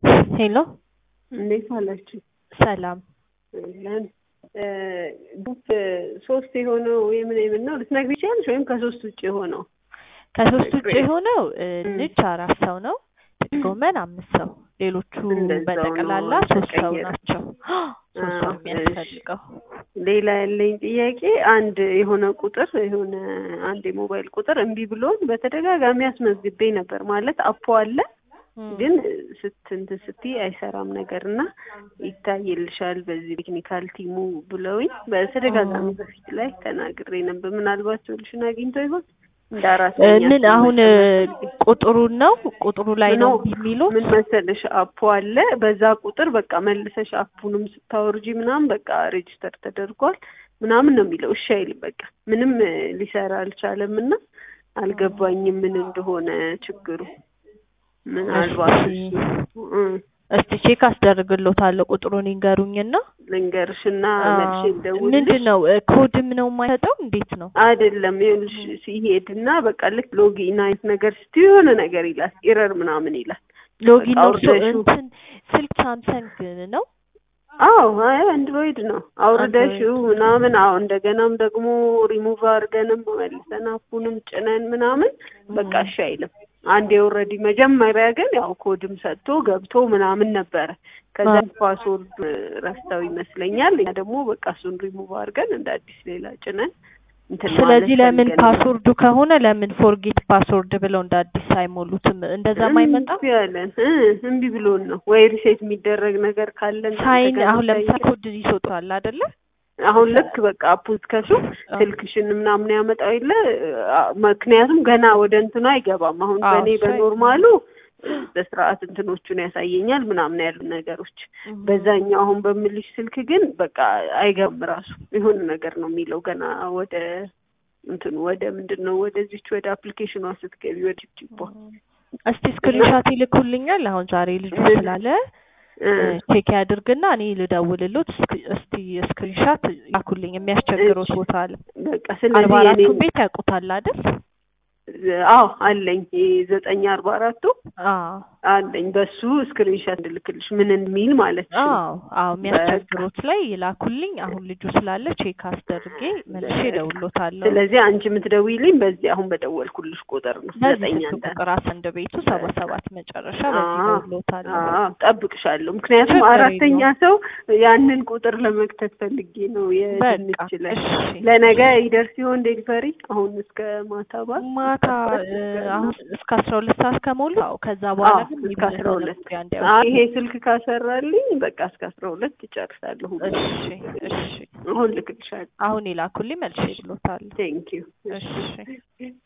ሄሎ እንዴት አላችሁ? ሰላም ለን ግሩፕ ሶስት የሆነው የምን የምን ነው ልትነግሪ ይችላለሽ? ወይም ከሶስት ውጭ የሆነው ከሶስት ውጭ የሆነው እ, ም። ልጅ አራት ሰው ነው። ጥቅል ጎመን አምስት ሰው፣ ሌሎቹ እንደዛው በጠቅላላ ነው ሶስት ሰው ተቀየረ። ናቸው። ሶስት ሰው አዎ፣ የሚያስፈልገው ሌላ ያለኝ ጥያቄ አንድ የሆነ ቁጥር የሆነ አንድ የሞባይል ቁጥር እምቢ ብሎን በተደጋጋሚ አስመዝግቤ ነበር። ማለት አፖ አለ ም። ግን ስትንት ስትይ አይሰራም ነገር እና ይታይልሻል በዚህ ቴክኒካል ቲሙ ብለውኝ በተደጋጋሚ ም። በፊት ላይ ተናግሬ ነበር። ምናልባት ሶሉሽን አግኝቶ ይሆን እንደ እ, አራተኛ ምን ሰው አሁን እ, መሰለኝ። ቁጥሩን ነው ቁጥሩ ላይ ነው ኖ እምቢ የሚሉት? ምን መሰለሽ አፖ አለ በዛ ቁጥር በቃ መልሰሽ አፑንም ስታወርጂ ምናምን በቃ ሬጅስተር ተደርጓል ምናምን ነው የሚለው። እሺ አይልም በቃ ምንም እ, ሊሰራ አልቻለም እና አልገባኝም ምን እንደሆነ ችግሩ። ምናልባት እሺ እሱ እ፣ እስቲ ቼክ አስደርግሎታለሁ። ቁጥሩን ይንገሩኝና ልንገርሽና አ፣ መልሼ ልደውልልሽ። ምንድን ነው እ, ኮድም ነው የማይሰጠው? እንዴት ነው? አይደለም ይኸውልሽ ሲሄድና በቃ ልክ ሎጊን አይነት ነገር ስትይ የሆነ ነገር ይላል ኤረር ምናምን ይላል። ሎጊን በቃ ነው እሱ አውርደሽው እንትን ስልክ ሳምሰንግ ነው አዎ አይ አንድሮይድ ነው አውርደሽው አንድሮይድ ምናምን። አዎ እንደገናም ደግሞ ሪሙቭ አድርገንም መልሰን አፑንም ጭነን ምናምን በቃ ም። እሺ አይልም። አንዴ ኦልሬዲ መጀመሪያ ግን ያው ኮድም ሰጥቶ ገብቶ ምናምን ነበረ። ከዛ አ- ፓስወርድ ረስተው ይመስለኛል። እኛ ደግሞ በቃ እሱን ሪሙቭ አድርገን እንደ አዲስ ሌላ ጭነን እንትን ማለት ስለዚህ ለምን ፈልገን ነው። ፓስወርዱ ከሆነ ለምን ፎርጌት ፓስወርድ ብለው እንደ አዲስ አይሞሉትም? እንደዛም አይመጣም። እምቢ አለን እ እምቢ ብሎን ነው ወይ ሪሴት የሚደረግ ነገር ካለን ሳይን እንደገና አሁን ለምሳሌ ሳይን ኮድ ይሰጡታል አይደለ? አሁን ልክ በቃ አፑን ከሱ አ- ስልክሽን ምናምን ያመጣው የለ አ- ምክንያቱም ገና ወደ እንትኑ አይገባም። አሁን አዎ በእኔ እሱ አይ- በኖርማሉ በስርዓት እንትኖቹን ያሳየኛል ምናምን ያሉ ነገሮች። እም። በዛኛው አሁን በምልሽ ስልክ ግን በቃ አይገባም ራሱ የሆነ ነገር ነው የሚለው ገና ወደ እንትኑ ወደ ምንድን ነው ወደዚች ወደ አፕሊኬሽኗ ስትገቢ ወደ ጅቦ እስቲ ስክሪንሻት ይልኩልኛል። አሁን ዛሬ ልጁ ስላለ እ ቼክ ያድርግና እኔ ልደውልሎት እስክ- እስቲ ስክሪንሻት ላኩልኝ። የሚያስቸግረው እሺ ቦታ አለ። በቃ አርባ ስለዚህ አራቱ የኔ ቤት ያውቁታል አይደል? አዎ አለኝ ዘጠኝ አርባ አራቱ አዎ አለኝ በሱ ስክሪንሻት እንድልክልሽ ምን የሚል ማለት ነው። አዎ አዎ በቃ የሚያስቸግሩት ላይ ይላኩልኝ። አሁን ልጁ ስላለ ቼክ አስደርጌ መልሼ በቃ እደውልሎታለሁ። ስለዚህ አንቺ የምትደውይልኝ በዚህ አሁን በደወልኩልሽ ቁጥር ነው በዚህ ዘጠኝ ስልክ አንተ ቁጥር አሰንድ ቤቱ ሰባ በቃ ሰባት መጨረሻ በዚህ አዎ እደውልሎታለሁ። አዎ ጠብቅሻለሁ። ምክንያቱም ችግር አራተኛ የለውም። ሰው ያንን ቁጥር ለመክተት ፈልጌ ነው በቃ የድንች ላይ እሺ ለነገ ይደርስ ሲሆን ዴሊቨሪ አሁን እስከ ማታ ባል ማታ ከባድ እ, ችግር ነው። አሁን እስከ አስራ ሁለት ሰዓት ከሞሉ አዎ። ከዛ በኋላ አዎ ግን እስከ አስራ የሚመለሰው ሁለት መግቢያ አይ እንዲያውቁ። ይሄ ስልክ ካሰራልኝ በቃ እስከ አስራ ሁለት ይጨርሳለሁ ሁሉ እሺ እሺ አሁን ልክልሻለሁ። አሁን ይላኩልኝ መልሼ እልዎታለሁ። ቴንኪዩ እሺ